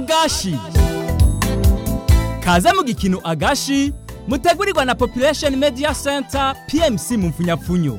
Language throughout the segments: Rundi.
agashi kaze mu gikino agashi mutegurirwa na population media center pmc mu mfunyapfunyo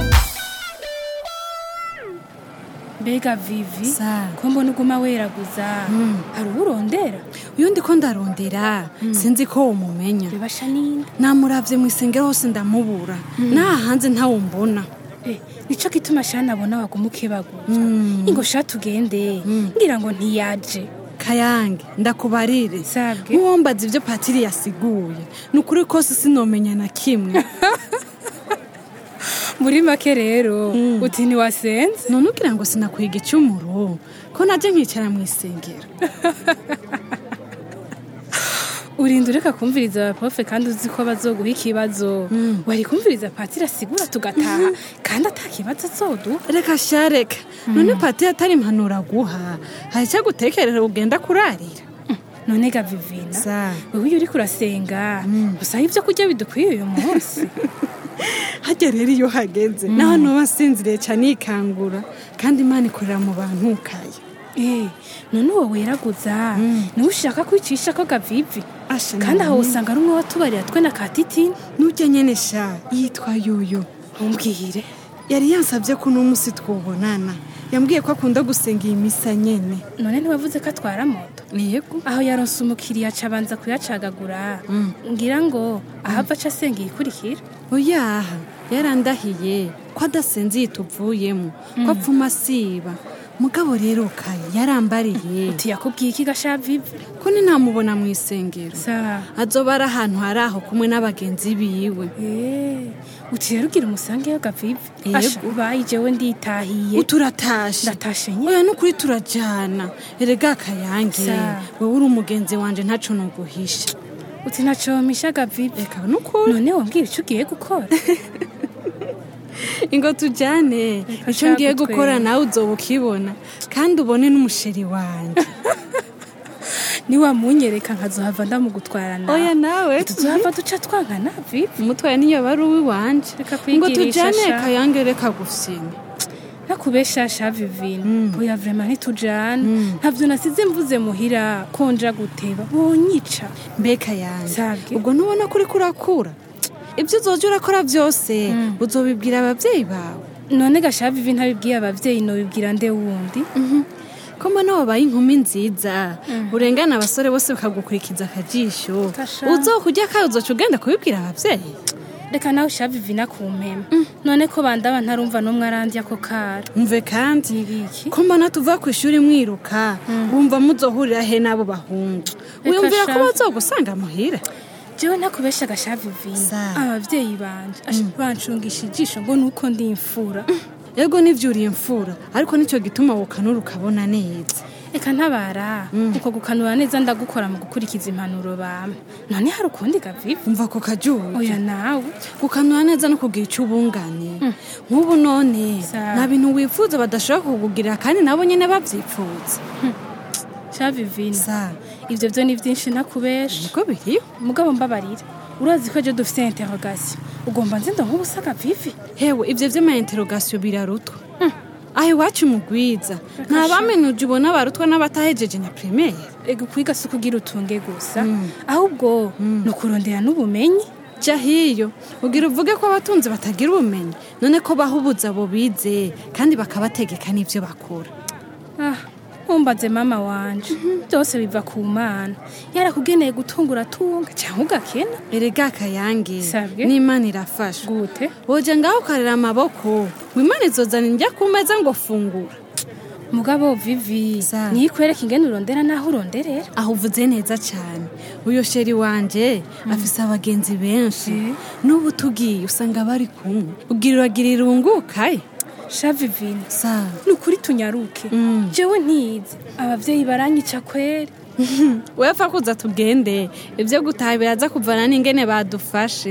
mbega vivi Sa. ko mbona uguma weraguza hari uwo urondera uyu ndi ko ndarondera sinzi ko umumenya bibasha ninde namuravye mu isengero hose ndamubura naha hanze ntawumbona Eh, nico gituma shana abona waguma ukebaguza ingo sha tugende ngira ngo ntiyaje kayange ndakubarire Sabwe. nk'uwombaza ivyo patiri yasiguye ni ukuri kose sinomenya na kimwe muri make rero uti ntiwasenze none ugira ngo sinakwiga icumuro ko naje nkicara mu isengero urinda ureka kumviriza abaprofe kandi uzi ko bazoguha ikibazo wari kumviriza patiri asigura tugataha kandi ata kibazo azoduha reka sha reka none patiri atari impanuro aguha hari icyo gutekerera ugenda kurarira none ga vivina Sa. wewe iyo uriko urasenga usaba ibyo kurya bidukwiye uyu munsi hajya rero iyo hageze naho nuba asinziriye cyane yikangura kandi imana ikorera mu bantu kaya Eh, none uwo weraguza niwe ushaka kwicisha ko gavivi Asha, kandi aho nani? usanga ari umwe watubarira twe na katitini nujya nyene sha yitwa yuyu ntumbwire yari yansabye ko uno munsi twobonana yambwiye ko akunda gusenga iyi misa nyene none ntiwavuze ko atwara moto yego aho yaronse umukiriya aca abanza kuyacagagura ngira ngo ahava aca asenga iyikurikira oyaha yarandahiye ko adasenze iyi tuvuyemo ko apfuma asiba mugabo rero kaya yarambariye uti yakubwiye iki gasha vivi ko ni ntamubona mu isengero sa azoba ari ahantu hari aho kumwe n'abagenzi biwe Eh, uti rero ugira umusangeyo gavivi Yego. asha ubaye jewe nditahiye uturatashe ndatashe nye oya nukuri turajana erega kayange Sa. wewe uri umugenzi wanje ntaco noguhisha uti nacomisha gavivi reka nukuri none wambwira icyo ugiye gukora ingo tujane Reka icyo ngiye shaka gukora utwenge. nawe uzoba ukibona kandi ubone n'umusheri wanje niwamunyereka nkazohava ndamugutwarana oya nawe tuzohava duca twankana vivi umutwaye niyo bari uwiwanje Reka ngo kwigirisha tujane sha. kayange reka gufyina nakubeshasha vivina oya vrema ntitujana ntavyo nasize mvuze muhira konja guteba bonyica mbeka yanjye Sabwe. ubwo ntubona ko uriko urakura ibyo uzoja urakora byose uzobibwira ababyeyi bawe none gasha vivi ntabibwiye abavyeyi nobibwira nde wundi ko mbona wabaye inkumi nziza urengana abasore bose bakagukurikiza akajisho Kasha. uzokurya kawe uzoca ugenda kubibwira ababyeyi reka nawe sha vivina kumpema none ko bandaba ntarumva n'umwe arandya ko kara mve kandi nibiki ko mbona tuva ku ishuri mwiruka wumva muzohurira he n'abo bahungu wiyumvira ko sha. bazogusanga muhira jewe ntakubesha gasha vivina Sa. abavyeyi banje asha bancungisha ijisho ngo nuko ndi imfura yego nivyo uri imfura ariko nicyo gituma wokanura ukabona neza reka ntabara uko gukanura neza ndagukora mu gukurikiza impanuro bame none hari ukundi gavivi umva ko kajuye oya nawe gukanura neza no kugira icyo ubungane nk'ubu none Sa. nta bintu wifuza badashobora kukugirira kandi nabo nyine babyifuza sha vivina sa ivyo vyo ni vyinshi ntakubesha niko biriho mugabo mbabarira urazi ko ejo dufite interrogation ugomba nzindo nk'ubusa gavivi hewe ibyo by'amainterogasiyo birarutwa aho iwacu mugwiza nta bamenuje ubona barutwa n'abatahejeje na primaire ega kwiga si ukugira utunge gusa ahubwo ni ukurondera n'ubumenyi jya hiyo ugira uvuge ko abatunzi batagira ubumenyi none ko bahubuza abo bize kandi bakabategeka n'ibyo bakora ah ntumbaze mama wanje byose biva ku mana yarakugeneye gutunga uratunga cyangwa ugakena erega kayange Sabwe. n'imana irafasha gute woje ngaho ukarera amaboko ngo imana izozana indya ku meza ngo fungura mugabo vivi Sa. niyo ikwereka ingene urondera n'aho uronderera aho uvuze neza cyane uyo sheri wanje afise abagenzi benshi Eh. n'ubu tugiye usanga bari kumwe ugira uragira irungukaye sha vivina sa ni ukuri tunyaruke Mm. jewe ntizi abavyeyi baranyica kweri wepfa kuza tugende ibyo gutaha biraza kuvana n'ingene badufashe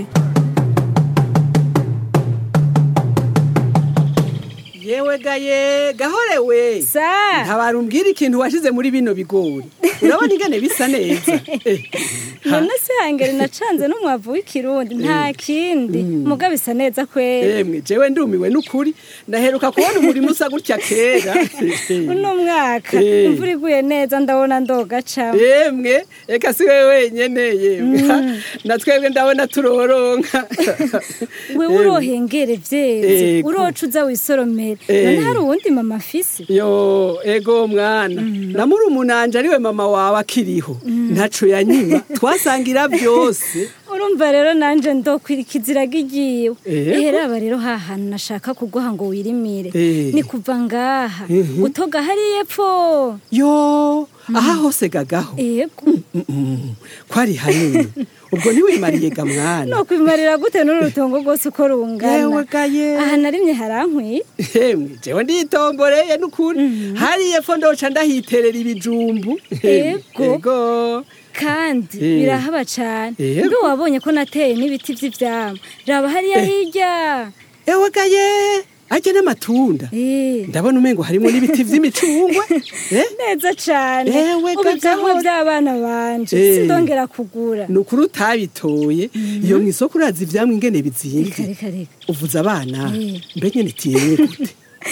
yewe gaye gahorewe sa ntabarumbwira ikintu washize muri bino bigori urabona ingene bisa neza Eh, none se hangere nacanze n'umwavu w'ikirundi nta kindi muga bisa neza kwera emwe jewe ndumiwe n'ukuri ndaheruka kubona umurimo usa gutya kera uno mwaka Eh. imvura iguye neza ndabona ndogacamo yemwe eka si wewe wenyene yemwe na twebwe ndabona turoronka wewe urohengere vyeze Ego. uroca uza wisoromera Eh. none hari uwundi mama afise yo ego mwana na murumunanje ariwe mama wawe akiriho ntaco yanyima twasangira byose urumva rero nanje ndokwirikiza iraga igiwe Ego. ehe raba rero ha hantu nashaka kuguha ngo wirimire Eh. ni kuva ngaha Mhm. utoga hariya epfo yo aha hose gagaho ego Mm-mm. kwari hanini ubwo ntiwimariye ga mwana no kwimarira gute n'urutongo rwose uko rungana yewe gaye aha narimye harankwiye Emwe jewe nditomboreye n'ukuri hariya epfo ndoca ndahiterera ibijumbu Ego. ego kandi Eh. birahaba cane Ego. mbe wabonye ko nateye n'ibiti vy'ivyamwa raba hariya hirya ewe gaye ajya n'amatunda Eh. ndabona umengo harimo n'ibiti vy'imicungwe eh? neza cane Ewe ubu ivyamwa gagahora. vy'abana banje Eh. sindongera kugura ni ukuri utabitoye iyo mu isoko urazi ivyamwa ingene reka bizimvye reka reka uvuze abana Eh. mbe nyene tiyenye gute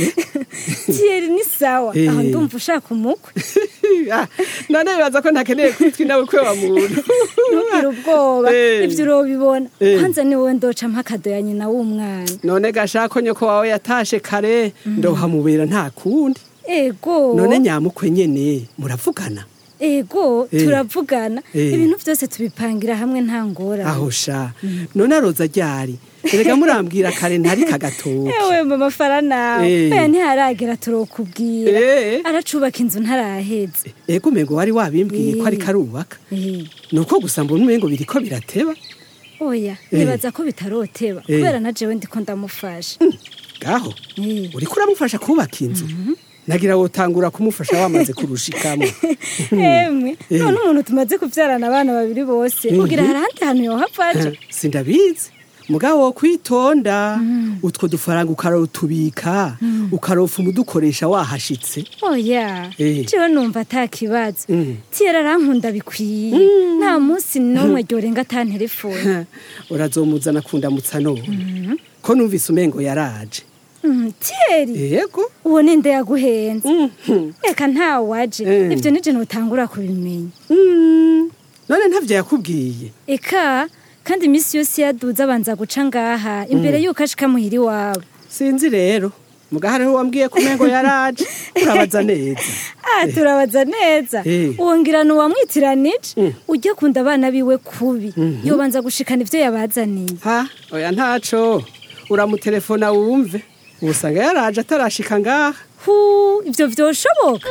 tiyeri ni sawa Eh. aho ndumva ushaka umukwe Ah, none bibaza ko ntakeneye kwitwa nawe kwe wa muntu ntugire ubwoba Eh. ivyo urobibona Eh. hanze ni wowe ndoca mpakado ya nyina w'umwana none gashako nyoko wawe yatashe kare ndohamubera nta kundi ego none nyamukwe nyene muravugana ego Eh. turavugana Eh. ibintu vyose tubipangira hamwe nta ngorane aho sha none aroza ryari erega murambwira kare ntari kagatoki ewe mama fara nawe Eh. oya ntiharagera turokubwira Eh. aracubaka inzu ntaraheze ego umengo wari wabimbwiye ko ariko arubaka Eh. nuko gusa mbona umengo biriko birateba oya Eh. nibaza ko bitaroteba Eh. kubera na jewe ndiko ndamufasha gaho Eh. uriko uramufasha kubaka inzu nagira wotangura kumufasha wamaze kurushikamo emwe Eh. none umuntu tumaze kuvyarana abana babiri bose ugira hari ahandi hantu yohava aja sindabizi mugabo wo kwitonda utwo dufaranga ukarotubika ukarofa umudukoresha wahashitse oya Eh. jewe numva ata kibazo Mm. tiyera arankunda bikwiye nta munsi n'umwe ryorenga ata telefone urazomuzana kundamutsa none ko numvise umengo yaraje Mm, tiyeri yego uwo ninde yaguhenze Mhm. reka ntawe waje Eh. ivyo nije notangura kubimenya Mm. none ntavyo yakubwiye eka kandi imisi yose yaduze abanza guca ngaha imbere yuko ashika muhira iwabo sinzi rero muga hariho wambwiye ko umengo yaraje urabaza neza ah turabaza neza Eh. wongera nuwamwitiranije Mm. ujya kunda abana biwe kubi yobanza gushikana ivyo yabazaniye ha oya ntaco uramutelefona wumve ubusanga yaraje atarashika ngaha hu ivyo vyoshoboka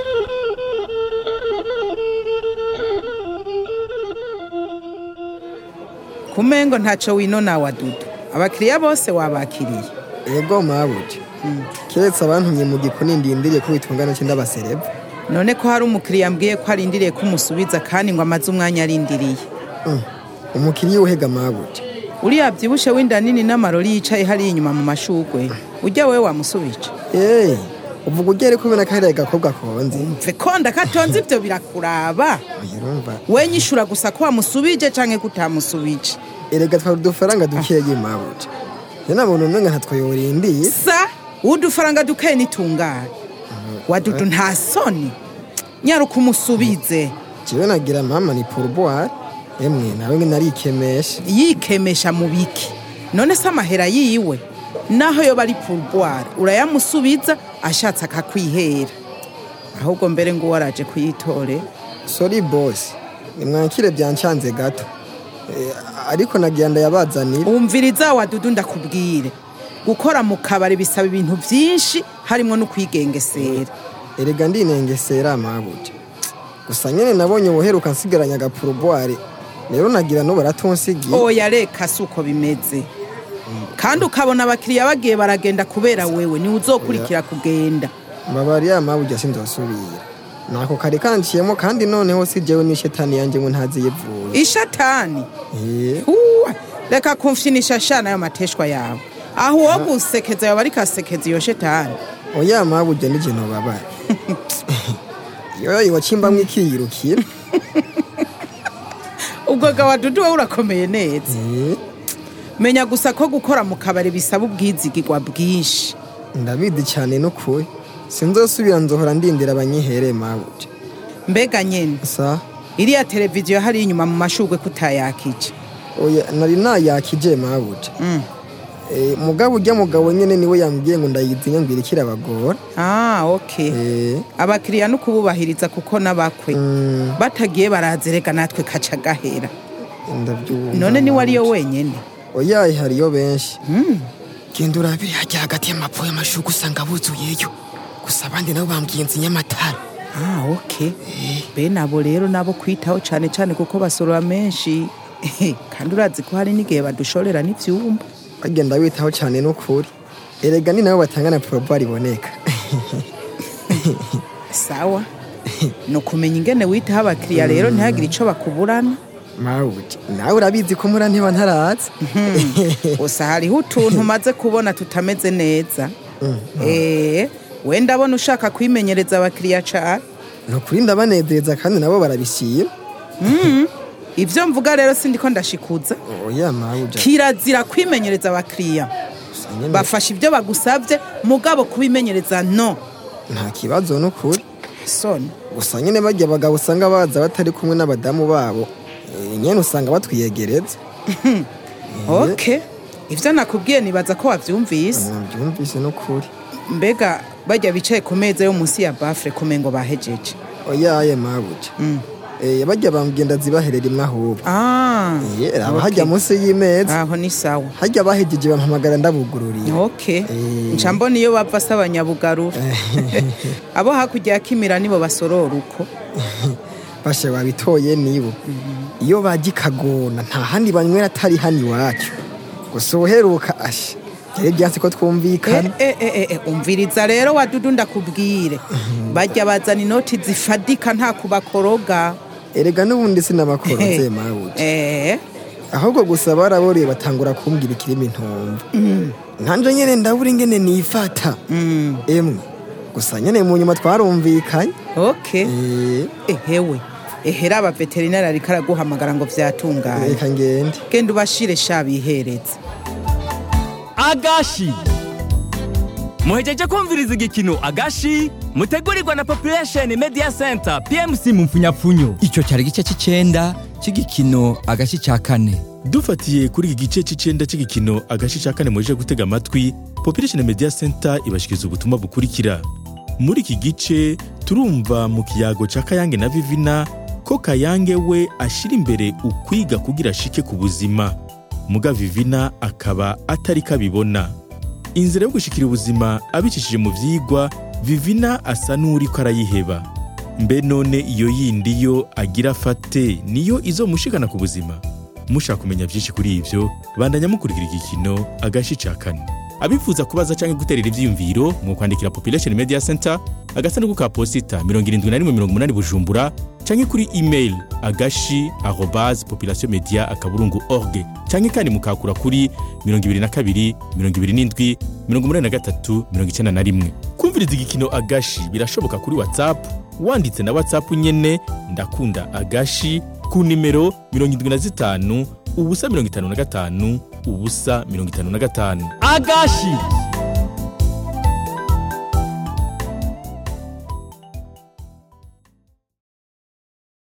kumengo ntaco winona wa dudu abakiriya bose wabakiriye ego mabuja keretse abantumye mu gikoni ndindiriye ko bitungana cyo ndabasereva none ko hari umukiriya ambwiye ko arindiriye ko umusubiza kandi ngo amaze umwanya arindiriye Mm. umukiriya uhega mabuja uriya byibushe w'inda nini n'amarori yicaye hariya inyuma mu mashugwe ujya we wamusubije eee uvuga ugere kubona ko hariya gakobwa konze mve konda katonze ibyo birakuraba urumva we nyishura gusa ko wamusubije canke ko utamusubije erega twari udufaranga dukeye mabuja njye nabona umenga ntatwo yorindiye sa udufaranga dukeye nitungane wadudu nta soni nyaruka umusubize jewe nagira mama ni pourboire emwe nawe nge narikemesha yikemesha mu biki none se amahera yiwe naho yoba ari pourboire urayamusubiza ashatse akakwihera ahubwo mbere ngo waraje kuyitore sorry boss nimwakire byancanze gato Eh, ariko nagira ndayabazanira wumviriza wadudu ndakubwire gukora mu kabari bisaba ibintu byinshi harimo no kwigengesera erega ndinengesera mabuja gusa nyene nabonye ubuheruka nsigaranye agapurubware rero nagira no baratonsigiye oya reka si uko bimeze kandi ukabona abakiriya bagiye baragenda kubera wewe niwe uzokurikira kugenda mbabariya mabuja sinzosubira nako kare kanciyemo kandi noneho si jewe n'ishetani yanje ngo ntaziyivuye ishatani Eh, Huwa, reka kumfyinisha shana ayo mateshwa yawe aho uwo gusekeza yoba ariko asekeza iyo shetani oya mabuja nije nobabara yoyo iwacimbamwo ikiyirukira ubwo gawa dudu wowe urakomeye neza Eh, menya gusa ko gukora mu kabari bisaba ubwizigirwa bwinshi ndabizi cyane n'ukuri sinzosubira nzohora ndindira abanyihere mabuje mbega nyene sa iriya televiziyo hari inyuma mu mashugwe kutayakije oya nari nayakije mabuje Mm. Eh, mugabo ujya mugabo nyene niwe yambwiye ngo ndayizinya ngo irikira abagora ah okay Eh, abakiriya no kububahiriza kuko n'abakwe mm, batagiye barazereka natwe kaca gahera ndabyumva none niwe ariyo mabuje. wenyene oya hariyo benshi Mm. genda urabire hajya hagati y'amapfu y'amashuka usanga buzuyeyo gusa abandi nabo bambwiye nzi nyamatara ah okay bene abo rero nabo kwitaho cane cane kuko basorora menshi kandi urazi ko hari n'igihe badushorera n'ivyumba bagenda bitaho cyane n'ukuri erega ni nabo batanga na porobari iboneka sawa ni ukumenya ingene witaho abakiriya rero ntihagire ico bakuburana mawuji nawe urabizi ko mura ntiba ntaraza gusa hariho utuntu umaze kubona tutameze neza eh wenda abona ushaka kwimenyereza abakiriya cane ni ukuri ndabanezeza kandi nabo barabishima ivyo mvuga rero sindiko ndashikuza oya mawuji kirazira kwimenyereza abakiriya bafasha ibyo bagusabye mugabo kubimenyereza no nta kibazo n'ukuri soni gusa nyine bajya abagabo usanga baza batari kumwe n'abadamu babo eh, nyene usanga batwiyegereza ok ivyo nakubwiye nibaza ko wavyumvise nabyumvise n'ukuri mbega bajya bicaye ku meza yo munsi ya bafure kumengo bahejeje oya aye mawuji Eh, bajya bambwenda zibaherera imwe ahubwo ah Eh, aba ok. hajya munsi y'imeza aho ni sawa hajya bahejeje bampamagara ndabugururiye ok Eh. nca mbona iyo bava se abanyabugarura abo hakurya ya kimira nibo basorora uko bashe babitoye nibo iyo bajya ikagona nta handi banywera atari hano iwacu gusa uheruka ashe byari byansi ko twumvikana Eh, eh, eh, eh, umviriza rero wadudu ndakubwire bajya bazana inoti zifadika nta kubakoroga erega n'ubundi sinabakora nze mawuji eh ahubwo gusa baraboreye batangura kumbwira ikirimi ntumva nkanje nyene ndabura ingene nifata emwe gusa nyene mu nyuma twarumvikanye ok Eh, ehewe ehera abaveterinari ariko araguhamagara ngo vyatunganye reka ngende genda ubashire sha bihereze agashi muhejeje kumviriza igikino agashi mutegurirwa na population media center pmc mu mfunyapfunyo icyo cyari igice cy'icenda cy'igikino agace cya kane dufatiye kuri iki gice cy'icenda cy'igikino agace ca kane muje gutega amatwi population media center ibashikiriza ubutumwa bukurikira muri iki gice turumva mu kiyago ca kayange na vivina ko kayange we ashira imbere ukwiga kugira ashike ku buzima muga vivina akaba atari kabibona inzira yo gushikira ubuzima abicishije mu vyigwa vivina asa n'uriko arayiheba mbe none iyo yindi yo agira afate niyo izomushikana ku buzima mushaka kumenya byinshi kuri ivyo bandanya mukurikira igikino agashi ca kane abifuza kubaza canke guterera ivyiyumviro mu kwandikira population media center agasanduku ka posita 7180 bujumbura canke kuri email agashi arobase population media akaburungu org canke kandi mukakura kuri 22 27 83 91 kumviriza igikino agashi birashoboka kuri whatsapp wanditse na whatsapp nyene ndakunda agashi ku nimero 75 ubusa 55 ubusa 55 agashi